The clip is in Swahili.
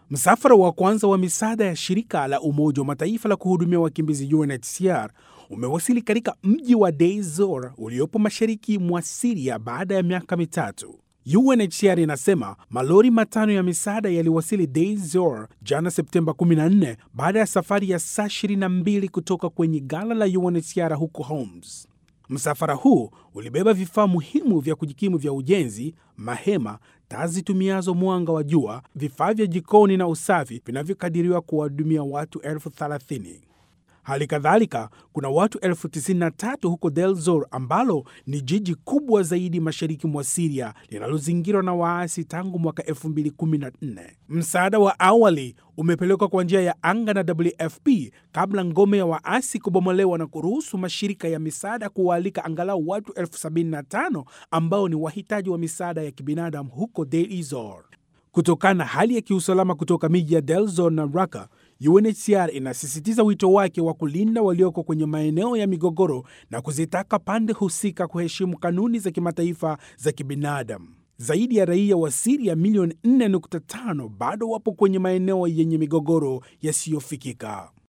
Msafara wa kwanza wa misaada ya shirika la Umoja wa Mataifa la kuhudumia wakimbizi UNHCR umewasili katika mji wa Deir Zor uliopo mashariki mwa Siria baada ya miaka mitatu. UNHCR inasema malori matano ya misaada yaliwasili Deir Zor jana Septemba 14 baada ya safari ya saa 22 kutoka kwenye ghala la UNHCR huko Homs. Msafara huu ulibeba vifaa muhimu vya kujikimu vya ujenzi, mahema, taa zitumiazo mwanga wa jua, vifaa vya jikoni na usafi vinavyokadiriwa kuwahudumia watu elfu thelathini. Hali kadhalika kuna watu elfu tisini na tatu huko Deir Zor ambalo ni jiji kubwa zaidi mashariki mwa Siria linalozingirwa na waasi tangu mwaka 2014. Msaada wa awali umepelekwa kwa njia ya anga na WFP kabla ngome ya waasi kubomolewa na kuruhusu mashirika ya misaada kuwaalika angalau watu elfu sabini na tano ambao ni wahitaji wa misaada ya kibinadamu huko Deir Zor. Kutokana na hali ya kiusalama kutoka miji ya Deir Zor na Raqqa, UNHCR inasisitiza wito wake wa kulinda walioko kwenye maeneo ya migogoro na kuzitaka pande husika kuheshimu kanuni za kimataifa za kibinadamu. Zaidi ya raia wa Siria milioni 4.5 bado wapo kwenye maeneo yenye migogoro yasiyofikika.